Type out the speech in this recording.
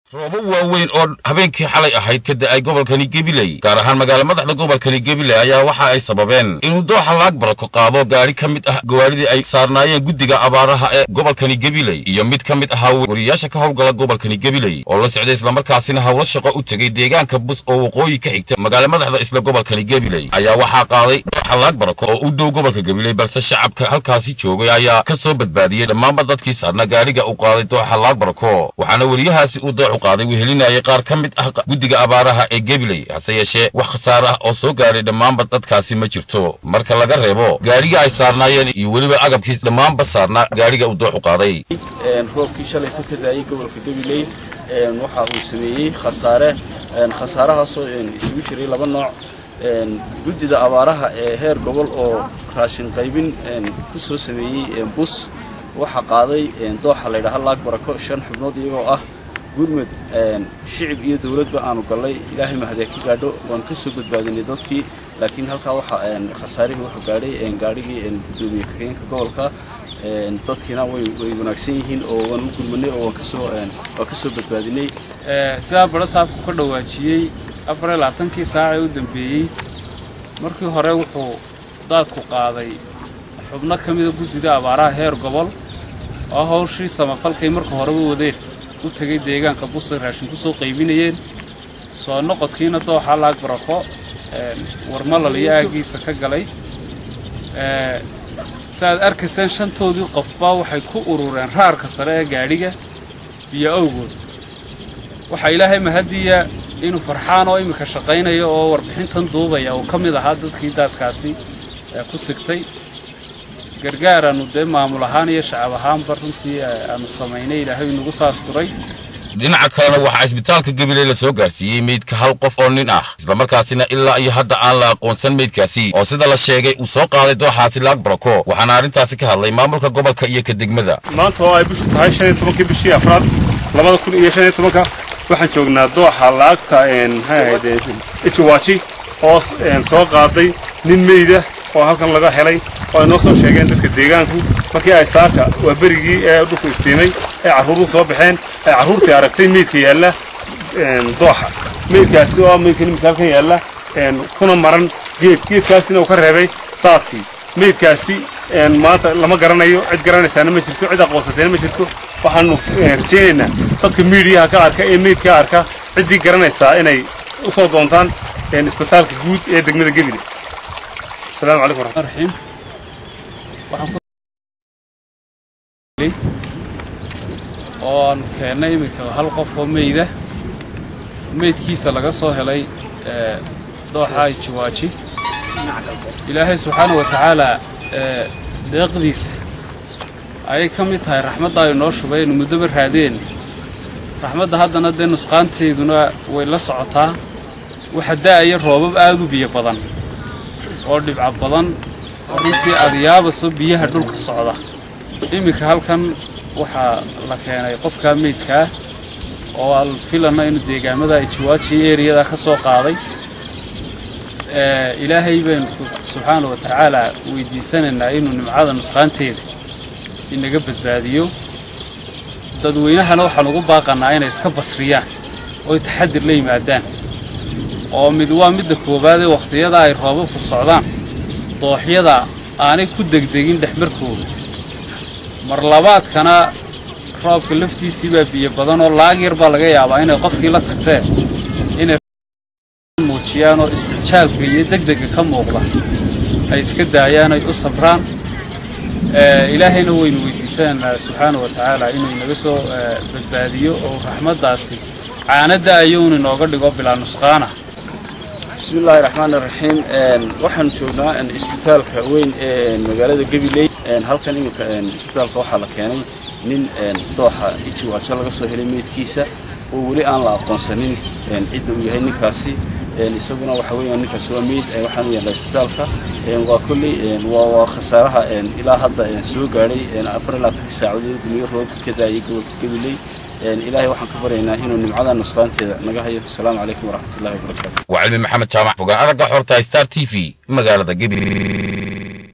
roobo waaweyn oo habeenkii xalay ahayd ka da'ay gobolkani gabiley gaar ahaan magaala madaxda gobolkani gabiley ayaa waxa ay sababeen inuu dooxa laag barako qaado gaadhi ka mid ah gawaaridii ay saarnaayeen guddiga abaaraha ee gobolkani gabiley iyo mid ka mid ahaa wariyaasha ka howlgala gobolkani gabiley oo la socday islamarkaasina howlo shaqo u tegey deegaanka bus oo waqooyi ka xigta magaala madaxda isla gobolkani gabiley ayaa waxaa qaaday dooxa laag barako oo u dhow gobolka gabiley balse shacabka halkaasi joogay ayaa ka soo badbaadiyey dhammaanba dadkii saarna gaadhiga uu qaaday dooxa laag barako waxaana weriyahaasi uu dooxu qaaday wehelinayay qaar ka mid ah guddiga abaaraha ee gabiley hase yeeshee wax khasaare ah oo soo gaadhay dhammaanba dadkaasi ma jirto marka laga reebo gaadhiga ay saarnaayeen iyo weliba agabkiis dhammaanba saarnaa gaadhiga uu dooxu qaaday roobkii shalayto ka daayay gobolka gabiley waxa uu sameeyey khasaare khasaarahaasoo isugu jiray laba nooc guddida abaaraha ee heer gobol oo raashin qaybin ku soo sameeyey bus waxaa qaaday dooxa laydhaha laag barako shan xubnood iyagoo ah gurmud shicib iyo dowladba aanu gallay ilaahay mahadee ka gaadho waan ka soo badbaadinay dadkii laakiin halkaa waxa khasaarihii wuxuu gaadhay gaadhigii guddoomiye ku-xigeenka gobolka dadkiina way way wanaagsan yihiin oo waan u gurmanay oo waan kasoo waan ka soo badbaadinay sidaa badha saabku ka dhawaajiyey afar iyo labaatankii saacee u dambeeyey markii hore wuxuu daadku qaaday xubno ka mida guddida abaaraha heer gobol oo hawshii samafalkay marka horeba wadeen u tegay deegaanka busay raashin ku soo qaybinayeen soo noqodkiina dooxa laag barako warmalal iyo aaggiisa ka galay saaad arkayseen shantoodii qofba waxay ku urureen raarka sare ee gaadhiga biyo awgood waxaa ilaahay mahadiya inuu farxaan oo iminka shaqaynaya oo warbixintan duubaya uu ka mid ahaa dadkii daadkaasi ku sigtay gargaaraannu dee maamul ahaan iyo shacab ahaanba runtii aanu samaynay ilaahay nagu saasturay dhinaca kalena waxaa isbitaalka gabiley la soo gaarsiiyey meydka hal qof oo nin ah islamarkaasina ilaa iyo hadda aan la aqoonsan meydkaasi oo sida la sheegay uu soo qaaday dooxaasi laag barako waxaana arrintaasi ka hadlay maamulka gobolka iyo ka degmada maanta oo ay bishu tahay shan iyo tobankii bishii afraad labada kun iyo shan iyo tobanka waxaan joognaa dooxa laagta maxay ahayd ijiwaaji oo soo qaaday nin meyda oo halkan laga helay oo ay noo soo sheegeen dadka deegaanku markii ay saaka waa berigii ee dhulku iftiimay ee carruuru soo baxeen ay carruurtii aragtay meydka yaalla dooxa meydkaasi oo meydka nimika halkan yaalla kuna maran geed geedkaasina uu ka reebay daadkii meydkaasi maanta lama garanayo cid garanaysaana ma jirto cid aqoonsateena ma jirto waxaanu rajaynaynaa dadka miidiyaha ka arka ee meydka arka ciddii garanaysaa inay u soo doontaan isbitaalka guud ee degmada gebile السلام عليكم ورحمة الله الرحيم oo aan keennay iminka hal qof oo meyda meydkiisa laga soo helay dooxa jiwaaji ilaahay subxaana wa tacaalaa deeqdiisa ayay ka mid tahay raxmadda ay noo shubay aynu muddoba raadeen raxmadda haddana dee nusqaanteeduna way la socotaa waxa da'aya roobab aad u biyo badan oo dhibco badan oo runtii adiyaabaso biyaha dhulka socda iminka halkan waxaa la keenay qofkaa meydkaa oo aan filana inuu deegaamada ijiwaaji eriyada ka soo qaaday ilaahay baynu subxaana wa tacaalaa weydiisanaynaa inuu nimcada nusqaanteeda inaga badbaadiyo dadweynahana waxaan ugu baaqannaa inay iska basriyaan ooy taxadir la yimaadaan oo mid waa midda koowaad ee wakhtiyada ay roobabku socdaan dooxyada aanay ku degdegin dhexmarkooda mar labaadkana roobka laftiisii baa biyo badan oo laag yar baa laga yaabaa inay qofkii la tagteen inay muujiyaan oo isticjaalka iyo degdega ka muuqda ay iska daayaan ay u sabraan ilaahayna waynu weydiisanaynaa subxaana wa tacaala inuu inaga soo badbaadiyo oo raxmaddaasi caanadda ayuun inooga dhigo bilaa nusqaana bismi illaahi raxmaani raxiim waxaan joognaa isbitaalka weyn ee magaalada gabiley halkan iminka isbitaalka waxaa la keenay nin dooxa ijiwaajo laga soo helay meydkiisa oo weli aan la aqoonsanin cidda uu yahay ninkaasi isaguna waxa weeyaan ninkaasi waa meyd waxaan u yaallaa isbitaalka waa kolley waa khasaaraha ilaa hadda soo gaadhay afar ilaa tankii saacadood dumiyo roobka ka daayay gobolka gabiley ilaahay waxaan ka baryaynaa inuu nimcada nusqaanteeda naga hayo asalaamu calaykum waraxmatullahi wabarakaatu waa cilmi maxamed jaamac fogaan aragga xorta star t v magaalada gabiley